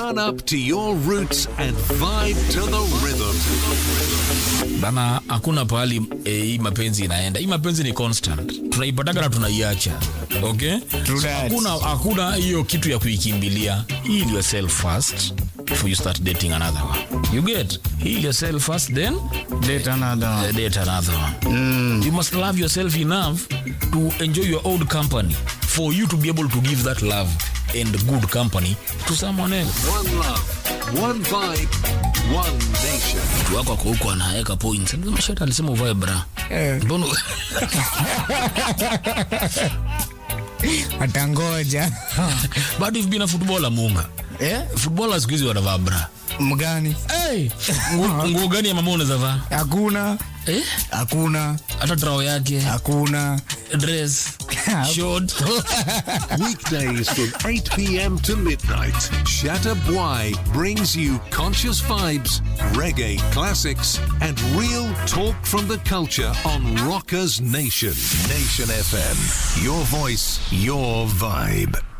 Run up to your roots and vibe to the rhythm. bana hakuna pahali eh, hii mapenzi inaenda hii mapenzi ni constant tunaipataga na tunaiacha okay True So, that. hakuna hakuna hiyo kitu ya kuikimbilia heal yourself first before you start dating another one you get heal yourself first then Date another one. uh, date another one you must love yourself enough to enjoy your old company for you to be able to give that love and good company to someone else One love, one vibe, one nation. mtu wako ako huko anaweka points mashata alisema uvae bra Eh, mbona atangoja bado hivi bina footballer munga Eh? footballer siku hizi wanavaa bra mgani hey, nguo nguo gani ya mama unaweza vaa hakuna eh? hakuna hata trao yake hakuna dress short Weekdays from 8 p.m. to midnight, Shatter Bwai brings you conscious vibes, reggae classics, and real talk from the culture on Rockers Nation. Nation FM. Your voice, your vibe.